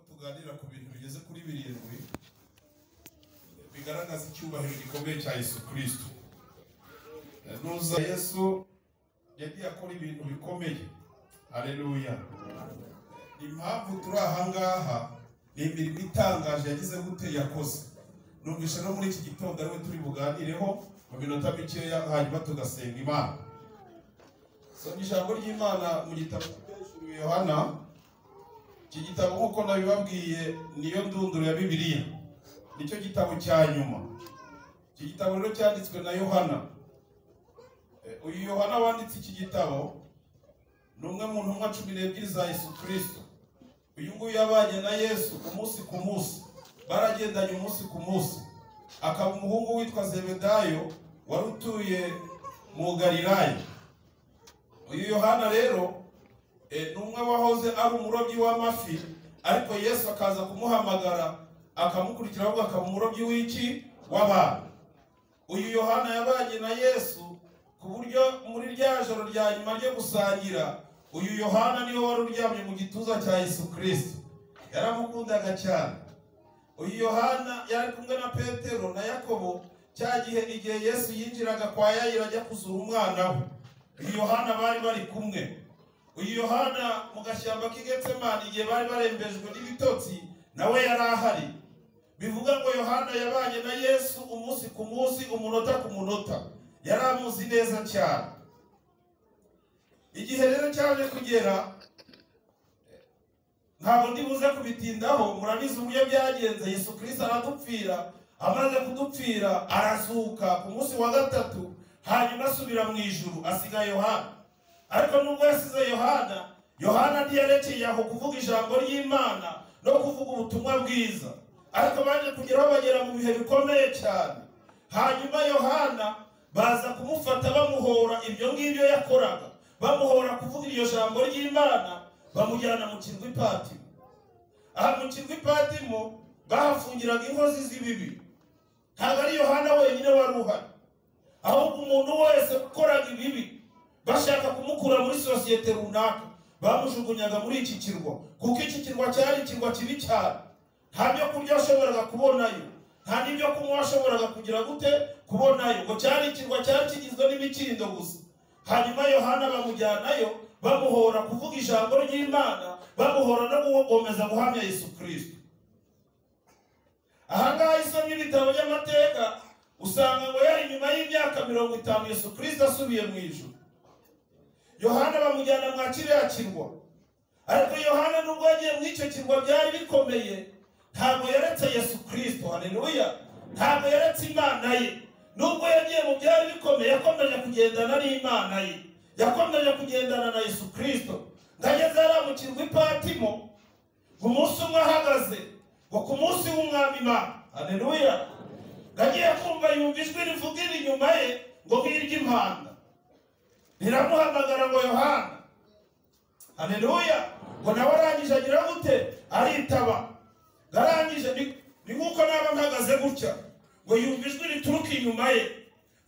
tuganira ku bintu bigeze kuri birindwi bigaragaza icyubahiro gikomeye cya Yesu Kristo nuza Yesu yagiye akora ibintu bikomeye haleluya impamvu turi ahangaha ni imirimo itangaje yagize gute yakoze numvisha no muri iki gitondo ariwe turi buganireho mu minota mikeya hanyuma tugasenga imana soma ijambo ry'imana mu gitabo cy'ubwishyu yohana iki gitabo nk'uko nabibabwiye niyo ndunduro ya bibiliya nicyo gitabo cya nyuma iki gitabo rero cyanditswe na yohana Eh, uyu yohana wanditse iki gitabo ni umwe mu ntumwa cumi n'ebyiri za yesu kirisito uyu nguyu yabanye na yesu umunsi ku munsi baragendanye umunsi ku munsi akaba umuhungu witwa zebedayo wari utuye mu galilaya uyu yohana rero eh, ni umwe wahoze ari umurobyi w'amafi ariko yesu akaza kumuhamagara akamukurikira ahubwo akaba umurobyi w'iki w'abantu uyu yohana yabanye na yesu ku buryo muri rya joro rya nyuma ryo gusangira uyu yohana niwe wari uryamye mu gituza cya yesu kirisito yaramukundaga cyane uyu yohana yari kumwe na petero na yakobo cya gihe igihe yesu yinjiraga kwa yayira ajya kuzura umwana we uyu yohana bari bari kumwe uyu yohana mu gashyamba k'igetsemani igihe bari barembejwe n'ibitotsi nawe yari ahari bivuga ngo yohana yabanye na yesu umunsi ku munsi umunota ku munota yari amuzi neza cyane igihe rero cyaje kugera ntabwo ndi buze kubitindaho murabizi uburyo byagenze yesu kirisito aradupfira amaze kudupfira arazuka ku munsi wa gatatu hanyuma asubira mu ijuru asiga yohana ariko nubwo yasize yohana yohana ntiyarekeye aho kuvuga ijambo ry'imana no kuvuga ubutumwa bwiza ariko baje kugeraho bagera mu bihe bikomeye cyane hanyuma yohana baza kumufata bamuhora ibyo ngibyo yakoraga bamuhora kuvuga iryo jambo ry'imana bamujyana mu kirwi patimo aha mu kirwi patimo bahafungiraga inkozi z'ibibi ntabwo ari yohana wenyine wari uhari ahubwo umuntu wese ukoraga ibibi bashaka kumukura muri sosiyete runaka bamujugunyaga muri iki kirwa kuko iki kirwa cyari ikirwa kibi cyane nta byo kurya washoboraga kubonayo nta n'ibyo kunywa washoboraga kugira gute kubonayo ngo cyari ikirwa cyari kigizwe n'imikindo gusa hanyuma yohana bamujyanayo bamuhora kuvuga ijambo ry'imana bamuhora no gukomeza guhamya yesu kirisito ahangaha isomye ibitabo by'amateka usanga ngo yari nyuma y'imyaka mirongo itanu yesu kirisito asubiye mu ijuru yohana bamujyana mwa kiriya kirwa ariko yohana nubwo yagiye muri icyo kirwa byari bikomeye ntabwo yaretse yesu kirisito haleluya ntabwo yaretse imana ye nubwo yagiye mu byari bikomeye yakomeje kugendana n'imana ye yakomeje kugendana na yesu kirisito ngageze hariya mu kirwa ipatimo ku munsi umwe ahagaze ngo ku munsi w'umwami imana haleluya ngagiye kumva yumva ijwi rivuga iri inyuma ye ngo nk'iry'impanda riramuhamagara ngo yohana haleluya ngo nawe arangije agira gute aritaba arangije ni- ni nk'uko naba mpagaze gutya ngo yumva ijwi rituruka inyuma ye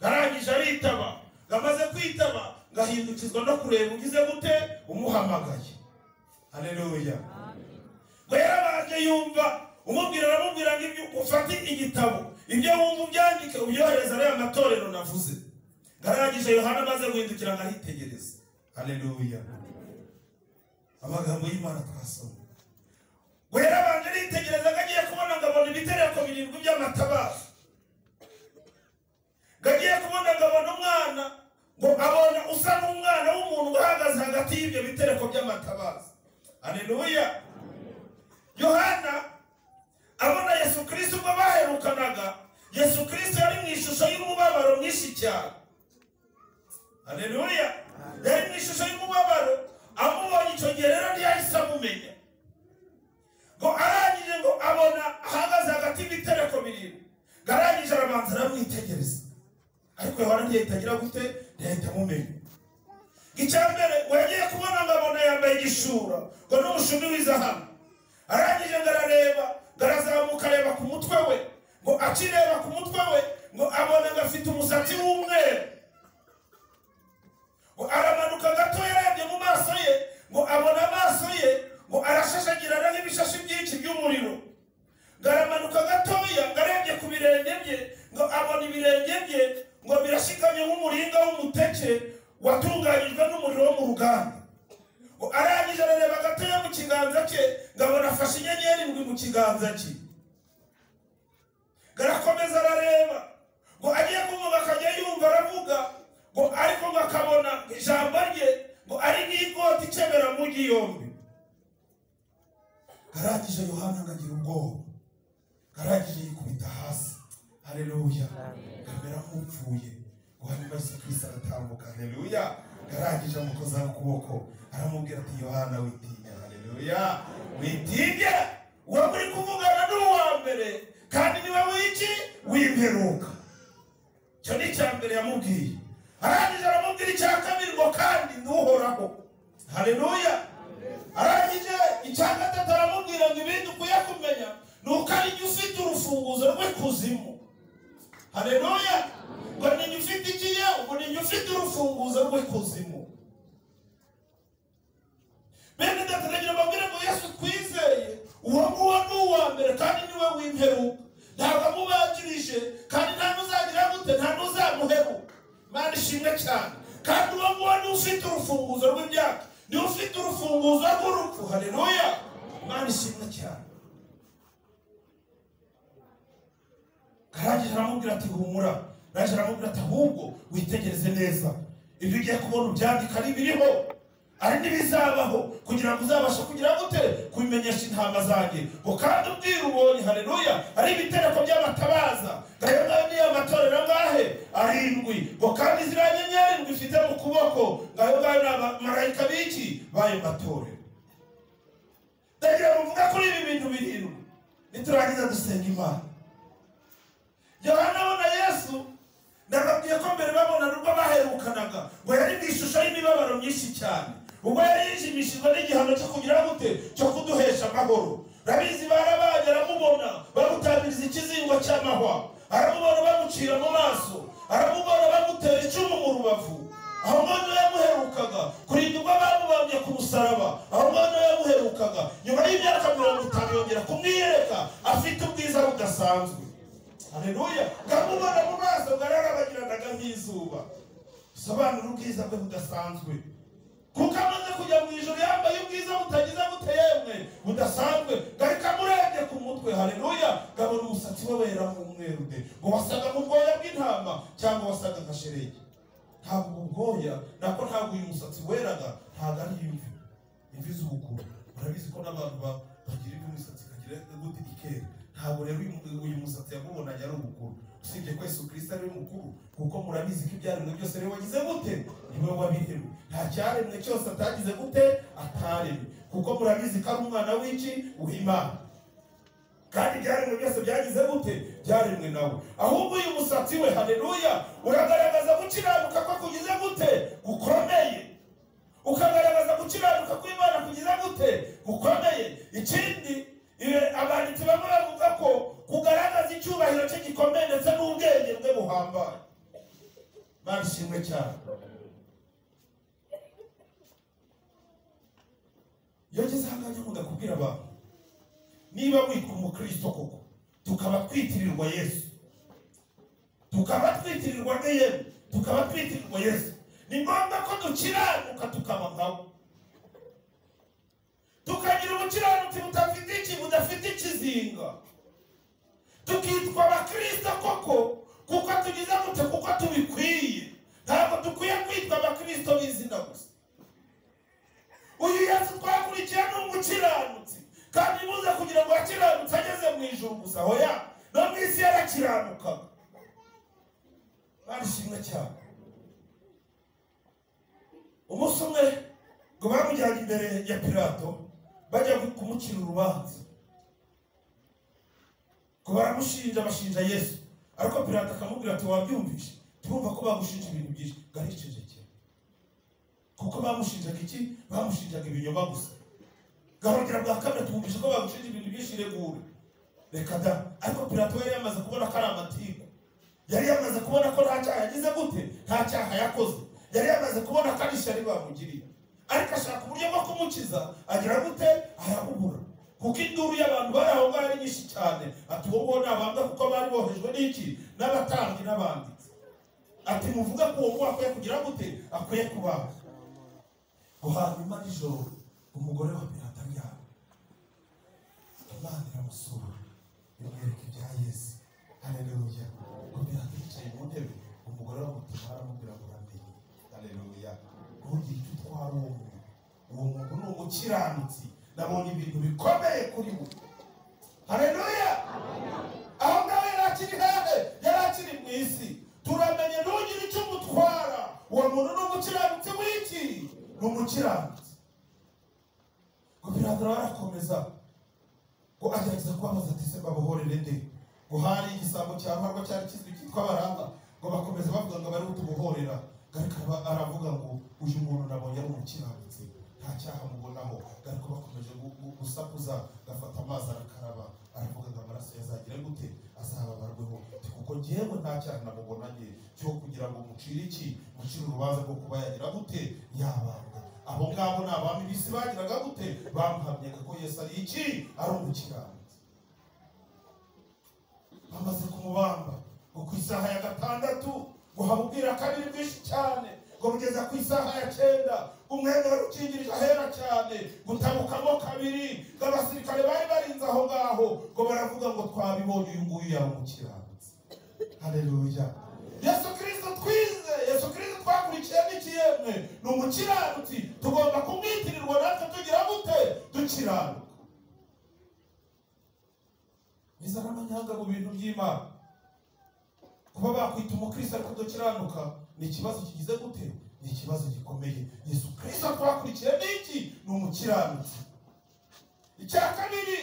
arangije aritaba ngamaze kwitaba ngahindukizwa no kureba ugize gute umuhamagaye haleluya ngo yarabanje yumva umubwira aramubwira ngo ibyo ufate igitabo ibyo wumva ubyandike ubyohereza ariya matorero navuze ngarangije yohana amaze guhindukira nkahitegereza haleluya amagambo y'imana twasoma ngo yarabanje aritegereza ngo agiye kubona ngo abona ibitereko birindwi by'amatabaza ngo agiye kubona ngo abona umwana ngo abona usa n'umwana w'umuntu uhagaze hagati y'ibyo bitereko by'amatabaza aleluya yohana abona yesu kirisito ubwo baherukanaga yesu kirisito yari mu ishusho y'umubabaro mwinshi cyane aleluya yari mu ishusho y'umubabaro amubonye icyo gihe rero ntiyahise amumenya ngo arangije ngo abona ahagaze hagati y'ibitereko birindwi ngo arangije arabanza aramwitegereza ariko yohana ntiyahita agira gute ntiyahita amumenya ngo icya mbere ngo yagiye kubona ngo abona yambaye igishura ngo n'umushumi w'izahabu arangije ngo arareba ngo arazamuka areba ku mutwe we ngo akireba ku mutwe we ngo abona ngo afite umusatsi w'umweru ngo aramanuka gato yarebye mu maso ye ngo abona amaso ye ngo arashashagirana n'ibishashi byinshi by'umuriro umuneke watunganyijwe n'umuriro wo mu ruganda arangije arareba gatoya mu kiganza cye ngo abona afashe inyenyeri indwi mu kiganza cye garakomeza arareba ngo agiye kumva akajya yumva aravuga ngo ariko ngo akabona ijambo rye ngo ari nk'ikoti icemera mugi yombi arangije yohana akagira ubwoba arangije yikubita hasi hareruya kamera nk'upfuye ngo hanyuma yesu kirisita aratambuka hareruya arangije amukozaho ukuboko aramubwira ati yohana witinya hareruya witinya uwo muri kuvugana n'uwa mbere kandi niwe wiki w'imperuka icyo ni icya mbere yamubwiye arangije aramubwira icya kabiri ngo kandi ntuhoraho hareruya arangije icya gatatu aramubwira ngo ibindi ukwiye kumenya ni uko ariyo ufite urufunguzo rw'ikuzimu hareruya ngo niyo ufite ikiye ngo niyo ufite urufunguzo rw'ikuzimu bene ndatangira mbabwire ngo yesu twizeye uwo nguwo ni uwa mbere kandi niwe w'imperuka ntabwo amubangirije kandi nta n'uzagira gute nta n'uzamuheruka imana ishimwe cyane kandi uwo nguwo niwe ufite urufunguzo rw'imyaka niwe ufite urufunguzo rw'urupfu hareruya imana ishimwe cyane arangije aramubwira ati humura arangije aramubwira ati ahubwo witegereze neza ibyo ugiye kubona ubyandika ari biriho ari n'ibizabaho kugira ngo uzabashe kugira gute kubimenyesha intama zanjye ngo kandi ubwira ubonye hareruya ari ibitereko by'amatabaza ngayo ngayo niyo amatorero angahe arindwi ngo kandi ziriya nyenyeri ngo ifite mu kuboko ngayo ngayo ni abamarayika b'iki b'ayo matorero ndagira ngo mvuge kuri ibi bintu birindwi niturangiza dusenga imana yohana abona yesu ndababwiye ko mbere babona ubwo baherukanaga ngo yari mu ishusho y'imibabaro myinshi cyane ubwo yari yijimishijwe n'igihano cyo kugira gute cyo kuduhesha amahoro rabizi barabaye aramubona bamutamiriza ikizingo cy'amahwa aramubona bamucira mu maso aramubona bamutera icumu mu rubavu aho ngabo niwe yamuherukaga kurinda ubwo bamubambye ku musaraba aho ngabo niwe yamuherukaga nyuma y'imyaka mirongo itanu yongera kumwiyereka afite ubwiza budasanzwe hareruya ngamubona mu maso bwararabagiranaga nk'izuba bisobanura ubwiza bwe budasanzwe kuko amaze kujya mu ijoro yambaye ubwiza butagize bute yemwe budasanzwe ngarika amurebye ku mutwe hareruya ngabona umusatsi we wera nk'umweru de ngo wasaga mu bwoya bw'intama cyangwa wasaga nka sheregi ntabwo ubu bwoya nako ntabwo uyu musatsi weraga ntabwo ari imvi imvi z'ubukuru urabizi ko n'abantu ba- bagira imvi imisatsi ikagira gute ikera ntabwo rero uyu- uyu musatsi yamubonanye ari umukuru usibye ko yesu kirisita ari we mukuru kuko murabizi ko ibyaremwe byose rero wagize gute niwe wabiremwe nta cyaremwe cyose atagize gute ataremwe kuko murabizi ko ari umwana w'iki w'imana kandi ibyaremwe byose byagize gute byaremwe nawe ahubwo uyu musatsi we hareruya uragaragaza gukiranuka ko kugize gute gukomeye ukagaragaza gukiranuka kw'imana kugira gute gukomeye ikindi ibe- abanditsi bamwe bavuga ko kugaragaza icyubahiro cye gikomeye ndetse n'ubwenge bwe buhambaye mana ishimwe cyane iyo ngeze aha ngaha nyamwuga kubwira abantu niba witwa umukristo koko tukaba twitirirwa yesu tukaba twitirirwa ne yewe tukaba twitirirwa yesu ni ngombwa ko dukiranuka tukaba nkawe tukagira ubukiranutsi budafite iki budafite ikizinga tukitwa abakristo koko kuko tugize gute kuko tubikwiye ntabwo dukwiye kwitwa abakristo b'izina gusa uyu yesu twakurikiye ni umukiranutsi kandi buze kugira ngo akiranutse ageze mu ijuru gusa hoya no mu isi yarakiranukaga barishimwe cyane umunsi umwe ngo bamujyanye imbere ya pilato bajya kumucira urubanza ngo baramushinja bashinja yesu ariko pilato akamubwira ati wabyumvishe turumva ko bagushinja ibintu byinshi ngo aricecekera kuko bamushinjaga iki bamushinjaga ibinyoma gusa gahongera bwa kabiri tumwumvishe ko bagushinja ibintu byinshi regura reka da ariko pilato yari yamaze kubona ko ari amatiku yari yamaze kubona ko nta cyaha yagize gute nta cyaha yakoze yari yamaze kubona ko ari ishyari bamugiriye ariko ashaka uburyo bwo kumukiza agira gute arabubura kuko induru y'abantu bari aho ngaho ari nyinshi cyane ati uwo nguwo ni abambwa kuko bari bohejwe n'iki n'abatambyi n'abanditsi ati muvuga ko uwo mwaka akwiye kugira gute akwiye kubaho ngo hanyuma nijoro umugore wa pirata aryamye imana iramusura imwereka ibya yesu hareruya ngo pirata yicaye mu ntebe umugore wamutuma aramubwira ngo uramenye hareruya ntugire icyo utwara uwo muntu uwo muntu ni umukiranutsi nabonye ibintu bikomeye kuri we hareruya aho ngaho yari akiri hehe yari akiri mu isi turamenye ntugire icyo umutwara uwo muntu ni umukiranutsi w'iki ni umukiranutsi ngo biradura barakomeza ngo agerageza kubabaza ati se babuhorere nde ngo hari igisambo cya ruharwa cyari kizwi cyitwa baranga ngo bakomeza bavuga ngo bari butubuhorera ariko aba- aravuga ngo uyu muntu nabonye ari umukiranutsi nta cyaha mubonaho ariko bakomeje gu- gu- gusakuza gafata amazi arakaraba aravuga ngo amaraso yazagira gute azababarweho Ati, kuko ngewe nta cyaha namubonanye cyo kugira ngo mucire iki mucire urubanza rwo kuba yagira gute yabambwa abo ngabo ni abami bisi bagiraga gute bamuhamyaga ko yesu ari iki ari umukiranutsi bamaze kumubamba ngo ku isaha ya gatandatu ngo habubwira kabiri bwinshi cyane ngo bugeza ku isaha ya cyenda umwenda wari ukingirije ahera cyane gutabukamo kabiri ngo abasirikare bari barinze aho ngaho ngo baravuga ngo twabibonye uyu nguyu yaba umukiranutsi hareruya yesu kirisito twize yesu kirisito twakurikiye n'ikiyemwe ni umukiranutsi tugomba kumwitirirwa natwe tugira gute dukiranuka bizana amanyanga mu bintu by'imana kuba bakwita umukristo ariko udakiranuka ni ikibazo kigize gute ni ikibazo gikomeye yesu kirisito twakurikiye ni iki ni umukiranutsi icya kabiri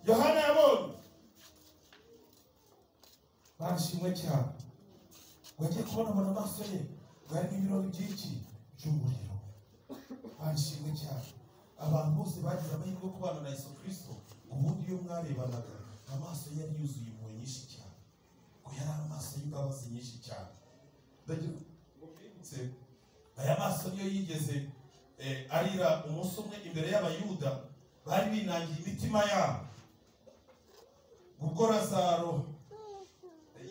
yohana yabonye barishimwe cyane wagiye kubonabona amaso ye ngo harimo ibirori byinshi by'umuriro barishimwe cyane abantu bose bagize amahirwe yo kubana na yesu kirisito ubundi iyo mwarebanaga amaso ye yari yuzuye impuhwe nyinshi cyane ngo yari amaso y'imbabazi nyinshi cyane ndagira ngo mwibutse aya maso niyo yigeze eh, arira umunsi umwe imbere y'abayuda bari binangiye imitima yabo ubwo razaro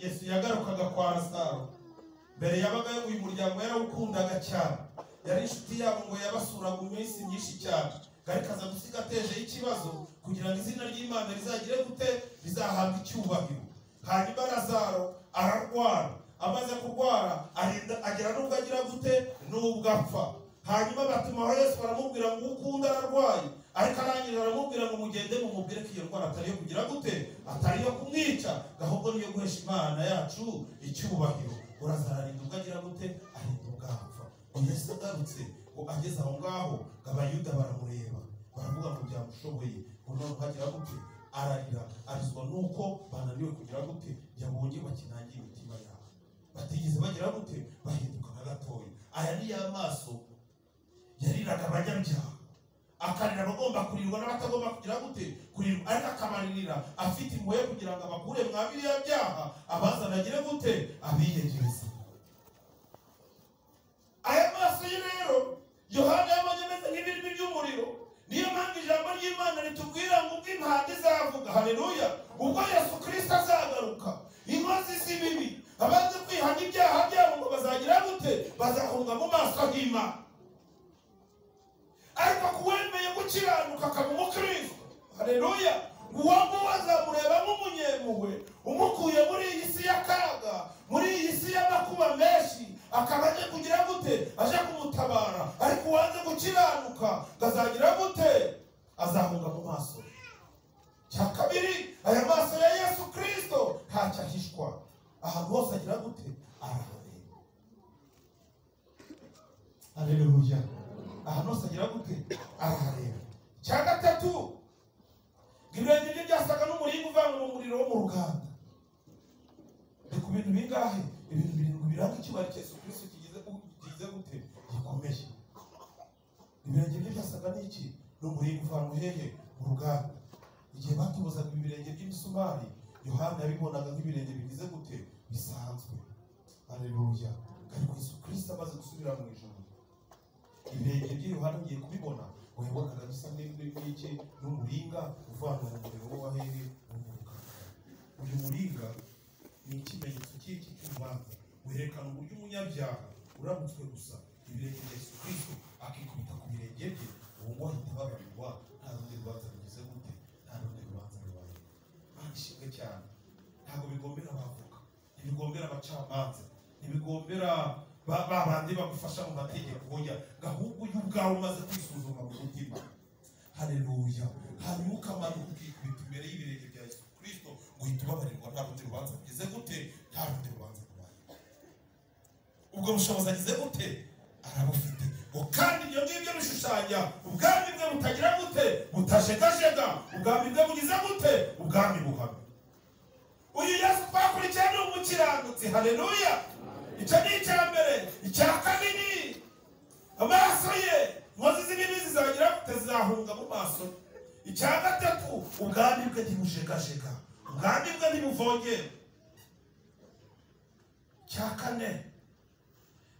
yesu yagarukaga kwa razaro mbere yabaga uyu muryango yarawukundaga cyane yari inshuti yabo ngo yabasuraga iminsi myinshi cyane ariko aza gusiga atejeho ikibazo kugira ngo izina ry'imana rizagire gute rizahabwe icyubahiro hanyuma razaro ararwara amaze kurwara arinda agera n'ubwo agira gute n'ubwo apfa hanyuma batuma aho yesu baramubwira ngo ukunda ararwaye ariko arangije baramubwira ngo mugende mumubwire ko iyo ndwara atari iyo kugira gute atari iyo kumwica ahubwo niyo guhesha imana yacu icyubahiro urazara arinda ubwo agira gute arinda ubwo apfa ngo yesu agarutse ngo ageze aho ngaho ngo abayuda baramureba baravuga ngo byamushoboye ngo none uhagira gute ararira arizwa nuko bananiwe kugira gute yabonye bakinangiye imitima yabo batigeze bagira gute bahinduka na gatoya aya ni ya maso yariraga abanyabyaha akarira abagomba kurirwa n'abatagomba kugira gute kurirwa ariko akabaririra afite impuhwe yo kugira ngo abakure mwa biriya byaha abazanagire gute abiyegereza aya maso ye rero yohana yabonye ameze nk'ibirimi by'umuriro niyo mpamvu ijambo ry'imana ritubwira ngo ubwo impande izavuga haleluya ubwo yesu kirisito azagaruka inkozi z'ibibi abaze kwihana ibyaha byabo ngo bazagira gute bazahunga mu maso h'imana ariko ku wemeye gukiranuka akaba umukristo hareruya uwo nguwo azamureba nk'umunyempuhwe umukuye muri iyi si y'akaga muri iyi si y'amakuba menshi akaba aje kugira gute aje kumutabara ariko uwanze gukiranuka ngo azagira gute azahunga mu maso ye cya kabiri aya maso ya yesu kirisito ntacyo ahishwa ahantu hose agira gute arahareba hareruya ahantu hose agira gute arahareba cya gatatu ngo ibirenge bye byasaga n'umuringa uvanwa mu muriro wo mu ruganda ni ku bintu bingahe ibintu birindwi biranga icyubahiro cya yesu kirisito kigize kigize gute gikomeye ibirenge bye byasaga n'iki ni umuringa uvanwa hehe mu ruganda igihe batubuzaga ibirenge by'imisumari yohana yabibonaga nk'ibirenge bigize gute bisanzwe hareruya ariko yesu kirisito amaze gusubira mu ijoro ibirenge bye yohana ugiye kubibona ngo yabonaga bisa n'iki n'umuringa uvanwa mu muriro wo wahehe mu muriro uyu muringa ni ikimenyetso cy'iki cy'urubanza werekana uburyo umunyabyaha urabutswe gusa ibirenge bya yesu kirisito akikubita ku birenge bye ubu ngubu ahita ababarirwa nta rundi rubanza rugeze gute nta rundi rubanza rubaye mana ishimwe cyane ntabwo bigombera abavoka ntibigombera abacamanza ntibigombera ba ba bandi bagufasha mu mategeko hoya gahubwo uyu ubwawe umaze kwisuzuma mu mutima hareruya hanyuma ukamanuka ukikubita imbere y'ibirenge bya yesu kirisito ngo uhite ubabarirwa nta rundi rubanza rugeze gute nta rundi rubanza rubaye ubwo bushobozi agize gute arabufite ngo kandi ibyo ngibyo bishushanya ubwami bwe butagira gute butajegajega ubwami bwe bugize gute ubwami buhamye uyu yesu twakurikiye ni umukiranutsi hareruya icyo ni icya mbere icya kabiri amaso ye inkozi z'ibibi zizagira gute zizahunga mu maso ye icya gatatu ubwami bwe ntibujegajega ubwami bwe ntibuvogera icya kane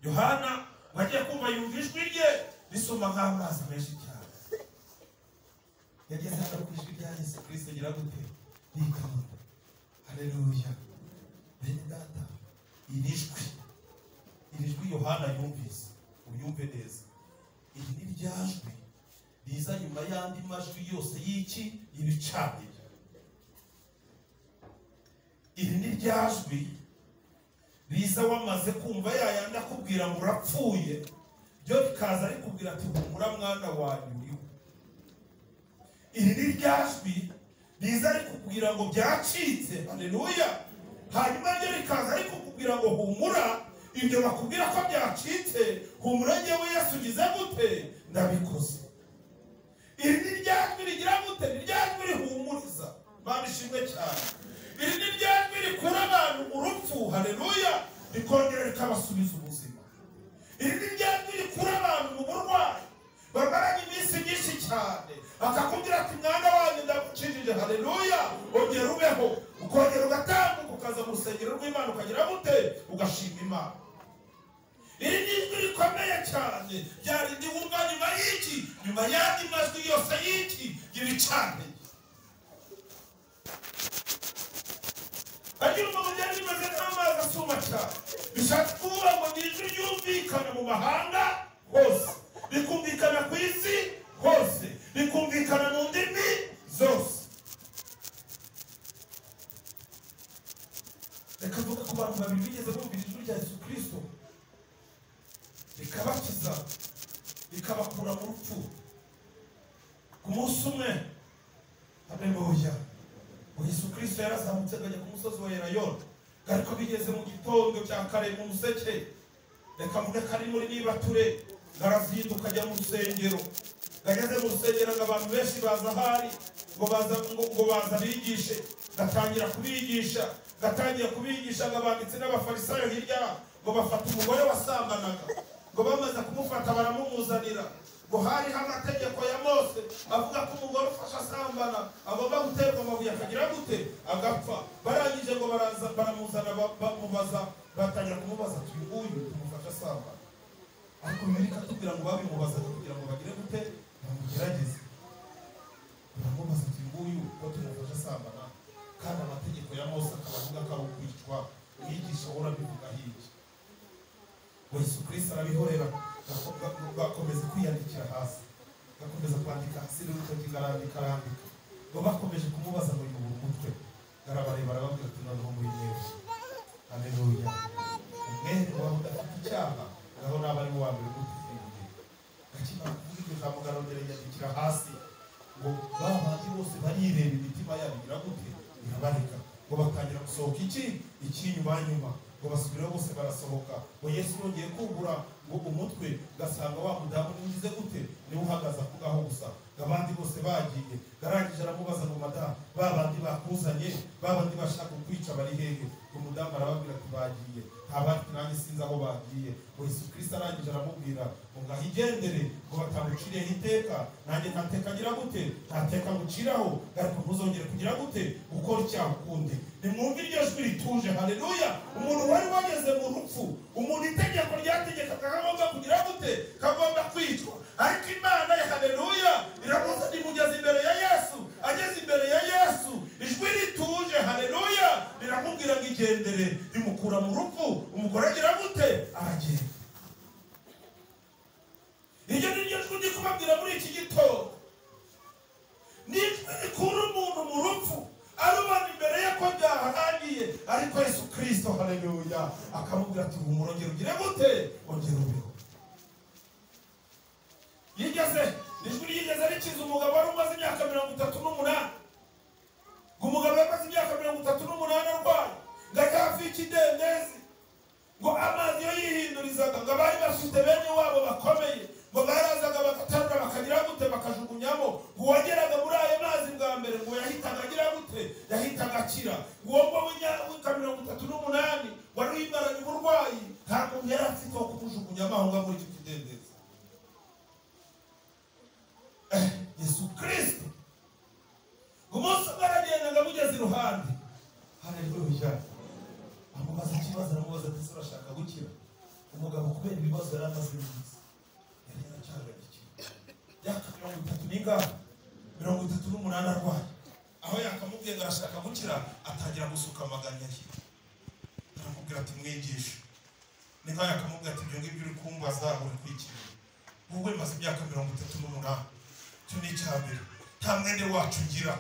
yohana wagiye kumva yumva ijwi rye risoma nk'amazi menshi cyane yageze hano ku ijwi rya yesu kirisito agira gute rikabona hareruya bene data iri jwi iri jwi yohana yumvise uryumve neza iri ni rya jwi riza nyuma y'andi majwi yose y'iki y'ibicaniro iri ni rya jwi riza wamaze kumva yayandi akubwira ngo urapfuye ryo rikaza rikubwira ati humura mwana wanyu uriho iri ni rya jwi riza rikubwira ngo byacitse haleluya hanyuma ryo rikaza rikukubwira ngo humura ibyo bakubwira ko byacitse humura ngewe yesu ugize gute ndabikoze iri ni rya jwi rigira gute ni rya jwi rihumuriza mana ishimwe cyane iri ni rya jwi rikura abantu mu rupfu hareruya rikongera rikabasubiza ubuzima iri ni rya jwi rikura abantu mu burwayi bamaranye iminsi myinshi cyane akakubwira ati mwana wanyu ndagucishije hareruya ongera ubeho ukongera ugatambuka ukaza mu rusengero rw'imana ukagira gute ugashima imana iri ni ijwi rikomeye cyane ryarindi wumva nyuma y'iki nyuma y'andi majwi yose y'iki y'ibicaniro agira umuntu byari bimeze nk'amazi asuma cyane bishatse kuvuga ngo ni ijwi ryumvikana mu mahanga hose rikumvikana ku isi hose rikumvikana mu ndimi zose reka mvuga ku bantu babiri bigeze bumvira ijwi rya yesu kirisito rikabakiza rikabakura mu rupfu ku munsi umwe hareruya yesu kirisito yarazamutse akajya ku musozi wa erayoni ariko bigeze mu gitondo cya kare mu museke reka mvuge ko ari muri nibature arazinduka ajya mu rusengero ageze mu rusengero ngo abantu benshi baza ahari ngo baza ngo ngo baza bigishe gatangira kubigisha gatangira kubigisha ngo abanditsi n'abafarisayo hirya ngo bafata umugore wasambanaga ngo bamaze kumufata baramumuzanira ngo hariho amategeko ya mose avuga ko umugore ufashe asambana agomba guterwa amabuye akagira gute agapfa barangije ngo baraza baramuzana ba- bamubaza batangira kumubaza ati uyu nguyu tumufashe asambana ariko bimerika tubwira ngo babimubazaga kugira ngo bagire gute bamugerageze baramubaza ati nguyu ko tumufashe asambana kandi amategeko ya mose akaba avuga ko ari ukwicwa mwigisha urabivuga hirya ngo yesu kirisito arabihorera gako- gako- gakomeza kwiyandikira hasi gakomeza kwandika hasi n'urutoki garandika arandika ngo bakomeje kumubaza ngo yubura umutwe garabareba arababwira ati noneho muri mwese amenuya umwere wawe udafite icyaha naho naba ari uwa mbere gutufunguye gakimara kuvuga iryo jambo garondera yandikira hasi ngo ba bandi bose barireba imitima yabo igira gute irabareka ngo batangira gusohoka iki icy'inyuma nyuma ngo basubire bose barasohoka ngo yesu yongeye kubura ngo umutwe gasanga wa mudamu ugize gute niwe uhagaze ako ngaho gusa ngo abandi bose bagiye garangije aramubaza ngo madamu ba bandi bakuzanye ba bandi bashaka kukwica bari hehe ngo mudamu arababwira ati bagiye ntabandi nanjye sinzi aho bagiye ngo yesu kirisito arangije aramubwira ngo ngaho igendere ngo batamuciriyeho iteka nanjye nta teka ngira gute nta teka nguciraho ariko ntuzongere kugira gute gukora icyaha ukundi nimwumve iryo jwi rituje haleluya umuntu wari wageze mu rupfu umuntu itegeko ryategekaga kagomba kugira gute kagomba kwicwa ariko imana ya haleluya iramuzana imugeza imbere ya yesu ageze imbere ya yesu ijwi rituje haleluya riramubwira ngo igendere rimukura mu rupfu umugore agira gute aragenda iryo ni ryo jwi ndi kubabwira muri iki gitondo ni ijwi rikura umuntu mu rupfu arubana imbere ye ko byaharangiye ariko yesu kirisito hareruya akamubwira ati humura ongera ugire gute ongera ubeho yigeze ijwi ryigeze rikiza umugabo wari umaze imyaka mirongo itatu n'umunani ngo umugabo yamaze imyaka mirongo itatu n'umunani arwaye ngo ajye hafi y'ikidendezi ngo amazi iyo yihindurizaga ngo abari bafite bene wabo bakomeye ngo barazaga bagaterura bakagira gute bakajugunyamo ngo uwageraga muri ayo mazi bwa mbere ngo yahitaga agira gute yahitaga akira ngo uwo ngwo w'imyaka mirongo itatu n'umunani wari wimaranye uburwayi ntabwo yari afite wo kumujugunyamo aho ngaho muri icyo kidendezi Eh, yesu kirisito ngo umunsi umwe aragendaga amugeze iruhande hareruya amubaza ikibazo aramubaza ati se urashaka gukira umugabo kubera ibibazo yari amaze iminsi yari yaracyahagarikiwe yaka mirongo itatu n'ingano mirongo itatu n'umunani arwaye aho yakamubwiye ngo arashaka gukira atangira gusuka amaganya ye aramubwira ati mwigisha niko yakamubwira ati ibyo ngibyo uri kumbaza uri kwikira wowe maze imyaka mirongo itatu n'umunani icyo ni icya mbere nta mwende wacu ngira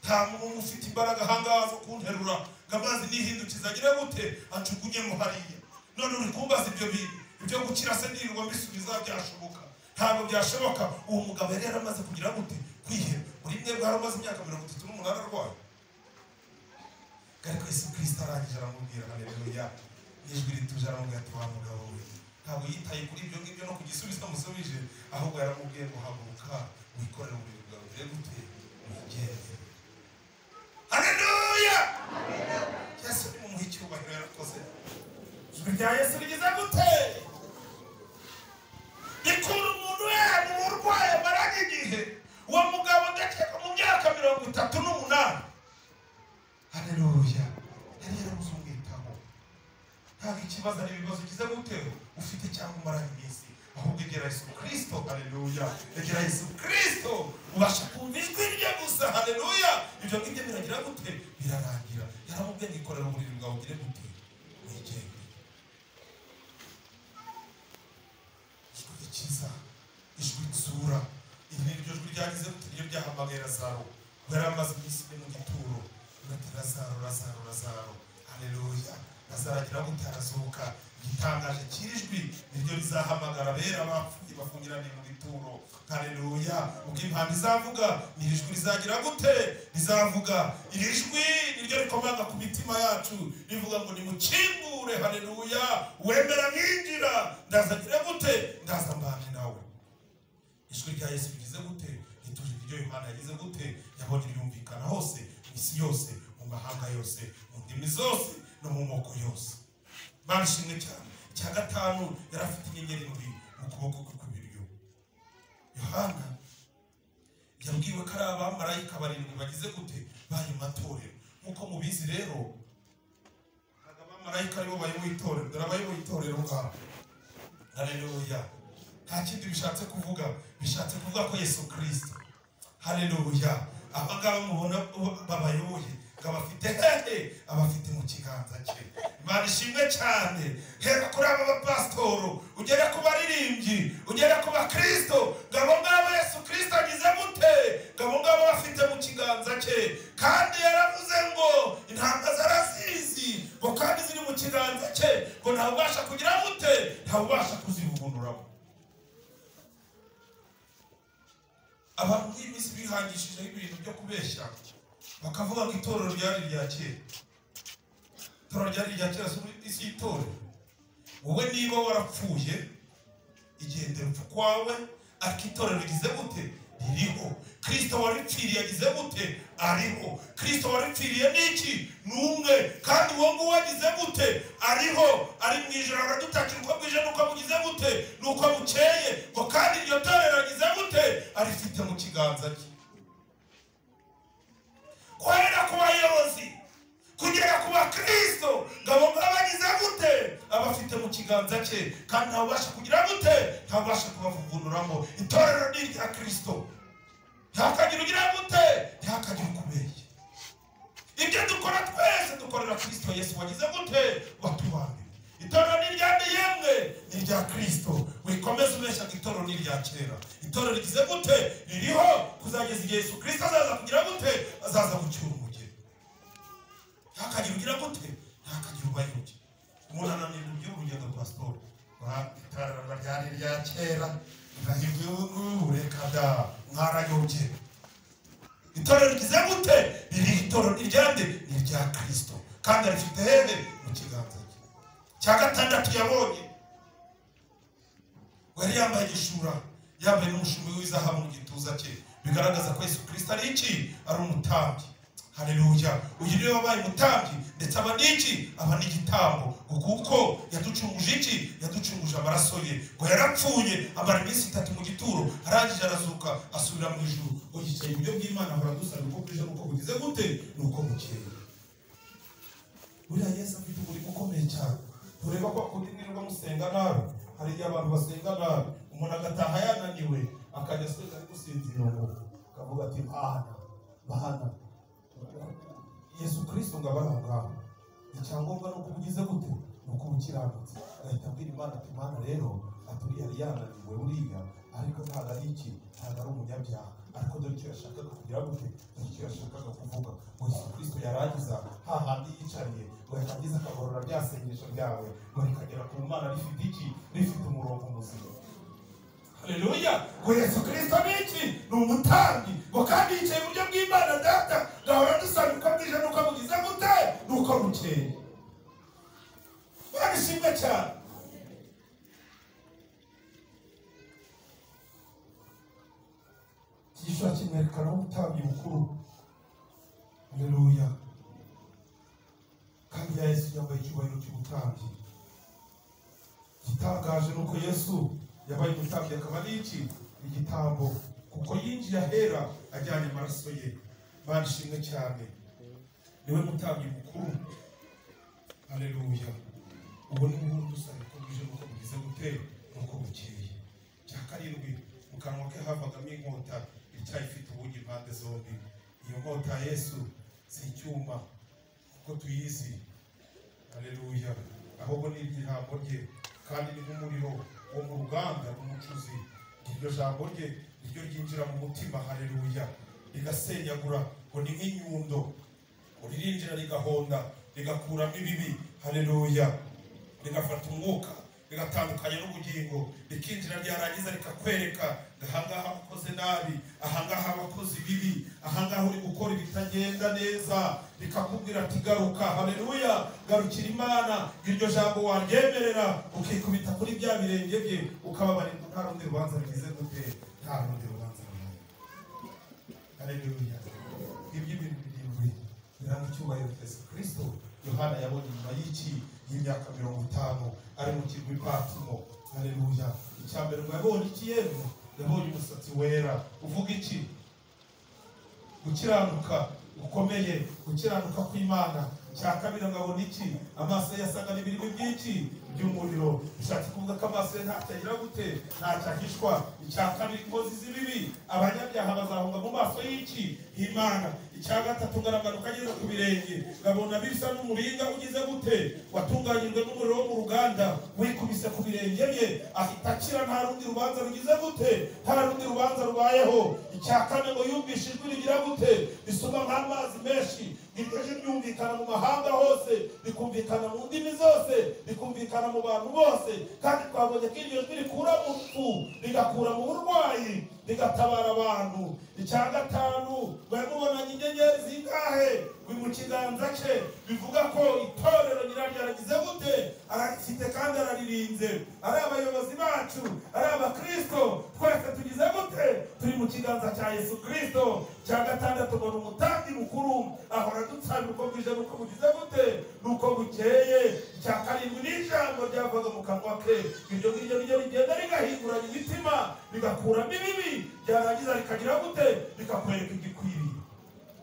nta muntu ufite imbaraga ahangaha zo kunterura ngo amazi nihindukiza agire gute acugunyemo hariya none uri kumbaza ibyo bintu ibyo gukira se nirirwa mbisubiza byashoboka ntabwo byashoboka uwo mugabo yari yaramaze kugira gute kwiheba buri mwe bwari umaze imyaka mirongo itatu n'umunani arwaye ariko yesu kirisito arangije aramubwira haleluya n'ijwi rituje aramubwira ati wa mugabo we ntabwo yitaye kuri ibyo ngibyo no kugisubiza musubije ahubwo yaramubwiye ngo haguruka wikorere uburiri bwawe ugire gute wigende haleluya yesu ni mumuha icyubahiro yarakoze ijwi rya yesu rigeze gute rikura umuntu wera mu burwayi amaraga igihe uwo mugabo ndakeka mu myaka mirongo itatu n'umunani haleluya yari yarabuze umwitaho ntabwo ikibazo ari ibibazo ugize gutera ufite cyangwa umaranye iminsi ahubwo egera yesu kirisito haleluya egera yesu kirisito ubasha kumva ijwi rye gusa haleluya ibyo ngibyo biragira gute birarangira yaramubwiye ngo ikorera uburiri bwawe ugire gute wigenge ijwi rikiza ijwi rizura iri ni ryo jwi ryagize gute niryo ryahamagaye razaro ngo yari amaze iminsi ine mu gituro ati razaro razaro razaro haleluya azaragira gute arazuka igitangaje kirijwi niryo rizahamagara abera bapfuye bafungiraniye mu bituro haleluya ubwo impanda izavuga ni iri jwi rizagira gute rizavuga iri jwi niryo rikomanga ku mitima yacu rivuga ngo nimukingure haleluya wemera mwinjira ndazagira gute ndaza mbane nawe ijwi rya yesu rigize gute rituje iryo yohana yagize gute yabonye ryumvikana hose mu isi yose mu mahanga yose mu ndimi zose no mu moko yose barishimwe cyane icya gatanu yari afite inyenyeri mu mu kuboko kwe kw'ibiryo yohana yabwiwe ko ari abamarayika barindwi bagize gute bari mu matorero nk'uko mubizi rero ntabwo abamarayika aribo bayoboye itorero dore abayoboye itorero ngabo hareruya nta kindi bishatse kuvuga bishatse kuvuga ko yesu kirisito hareruya aba ngaba mubona babayoboye ngo abafite hehe abafite mu kiganza cye imana ishimwe cyane hera kuri aba bapasitoro ugere ku baririmbyi ugere ku bakirisito ngo abo ngabo yesu kirisito agize gute ngo abo ngabo bafite mu kiganza cye kandi yaravuze ngo intanga zarazizi ngo kandi ziri mu kiganza cye ngo ntabubasha kugira gute ntabubasha kuzivugururamo abantu nk'iyi minsi bihangishijeho ibintu byo kubeshya bakavuga ngo itorero ryari irya kera itorero ryari irya kera si isi y'itorero wowe niba warapfuye igendera upfa kwawe ariko itorero rigize gute ririho kirisito waripfiriye agize gute ariho kirisito waripfiriye ni iki ni umwe kandi uwo nguwo agize gute ariho ari mu ijoro aradutakira uko bwije n'uko bugize gute n'uko bukeye ngo kandi iryo torero agize gute arifite mu kiganza cye guhera ku bayobozi kugera ku bakristo ngo abo ngabo agize gute abafite mu kiganza cye kandi ntabasha kugira gute ntabasha kubavugururamo itorero ni irya kristo ntihakagire ugira gute ntihakagire ukubeshya ibyo dukora twese dukorera kristo yesu wagize gute watubambiwe rya kirisito wikomeze ubeshya ngo itorero ni irya kera itorero rigize gute ririho kuzageza igihe yesu kirisito azaza kugira gute azaza gucyura umugeni ntakagira ugira gute ntakagira ubayobye umuntu ananirwa iby'urugendo rwa siporo itorero ryari irya kera irahirwa igihugu reka da mwarayobye itorero rigize gute riri itorero iryande ni irya kirisito kandi rifite hene mu kiganza cye cya gatandatu yabonye ngo yari yambaye igishura yambaye n'umushumi w'izahabu mu gituza cye bigaragaza ko yesu kirisito ari iki ari umutambyi hareruya uyu niwe wabaye umutambyi ndetse aba n'iki aba n'igitambo ngo kuko yaducunguje iki yaducunguje amaraso ye ngo yarapfuye amara iminsi itatu mu gituro arangije arazuka asubira mu ijuru ngo yicaye iburyo bw'imana ahora dusaba uko bwije n'uko bugize gute ni uko bukeye buriya yesu afite umurimo ukomeye cyane tureba ko kundi mwirirwa musenga nabi hari igihe abantu basenga nabi umuntu agataha yananiwe akajya asenga ari gusinzira ubu akavuga ati bahana bahana yesu kirisito ngo abe ari aho ngaho icyangombwa ni uko ubugize gute ni uko ubukiranutse agahita abwira imana ati mana rero aturiye yari yananiwe buriya ariko ntabwo ari iki ntabwo ari umunyabyaha ariko dore icyo yashakaga kugira gute dore icyo yashakaga kuvuga ngo yesu kirisito yarangiza hahandi yicariye ngo yarangiza akagorora rya sengesho ryawe ngo rikagera ku mana rifite iki rifite umurongo muzima haleluya ngo yesu kirisito ni iki ni umutambyi ngo kandi yicaye iburyo bw'imana data gahora dusaba uko bwije n'uko bugize gute n'uko bukeye mana ishimwe cyane igishura kimwerekana nk'umutambyi mukuru haleluya kandi ya yesu yambaye icyubahiro cy'ubutambyi igitangaje ni uko yesu yabaye umutambyi akaba ari iki igitambo kuko yinjiye ahera ajyanye amaraso ye mana ishimwe cyane niwe mutambyi mukuru haleluya ubu ni ubundi dusanga ko bwije nuko bugize gute nuko bukeye cya karindwi mu kanwa ke havagamo inkota icyayi ifite ubugi impande zombi iyo nkota ya yesu si icyuma kuko tuyizi haleluya ahubwo ni igihambo rye kandi ni nk'umuriro wo mu ruganda n'umucuzi iryo jambo rye niryo ryinjira mu mutima haleluya rigasenyagura ngo ni nk'inyundo ngo ririnjira rigahonda rigakuramo ibibi haleluya rigafata umwuka rigatandukanya n'ubugingo rikinjira ryarangiza rikakwereka ngo ahangaha wakoze nabi ahangaha wakoze ibibi ahangaha uri gukora ibitagenda neza rikakubwira ati garuka haleluya garukira imana iryo jambo waryemerera ukikubita kuri bya birenge bye ukababarirwa nta rundi rubanza rugize gute nta rundi rubanza ruhari haleluya ibyo ibintu birindwi biranga icyubahiro cya yesu kirisito yohana yabonye nyuma y'iki y'imyaka mirongo itanu ari mu kirwa ipatimo haleluya icya mbere ngo yabonye iki yemwe yabonye umusatsi wera uvuga iki gukiranuka gukomeye gukiranuka kw'imana cya kabiri ngo abone iki amaso ye yasaga n'ibirimi byinshi by'umuriro bishatse kuvuga ko amaso ye ntacyagira gute ntacyahishwa icya kabiri inkozi z'ibibi abanyabyaha bazahunga mu maso y'iki himana icya gatatu ngaragaruka ageze ku birenge ngabona bisa n'umuringa ugize gute watunganyijwe n'umuriro wo mu ruganda wikubise ku birenge bye ahita akira nta rundi rubanza rugize gute nta rundi rubanza rubayeho icya kane ngo yumvishe ijwi rigira gute risuma nk'amazi menshi iryo jwi ryumvikana mu mahanga hose rikumvikana mu ndimi zose rikumvikana mu bantu bose kandi twabonye ko iryo jwi rikura mu rupfu rigakura mu burwayi rigatabara abantu icya gatanu bari mubonanye inyenyeri zingahe biri mu kiganza cye bivuga ko itorero nyiraryo aragize gute ararifite kandi araririnze ari abayobozi bacu ari abakristo twese tugize gute turi mu kiganza cya yesu kirisito cya gatandatu mbona umutambyi mukuru ahora adusanga uko bwije n'uko bugize gute n'uko bukeye icya karindwi ni ijambo ryavaga mu kanwa ke iryo ngiryo niryo rigenda rigahinguranya imitima rigakuramo ibibi ryarangiza rikagira gute rikakwereka igikwiriye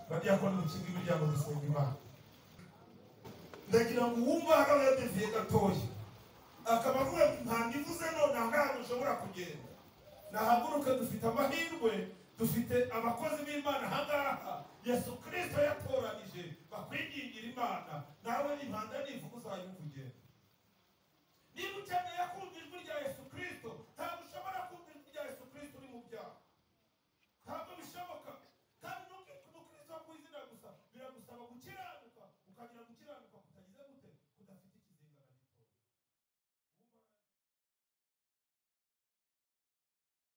badiyakoni mu kigo imiryango dusenga imana ndagira ngo uwumva akaba yadeviye gatoya akaba avuga ngo ntabwo ivuze none aha ngaha dushobora kugenda nahaguruke dufite amahirwe dufite abakozi b'imana aha ngaha yesu kirisito yatoranije bakwigingira imana nawe impanda n'ivuga uzayumva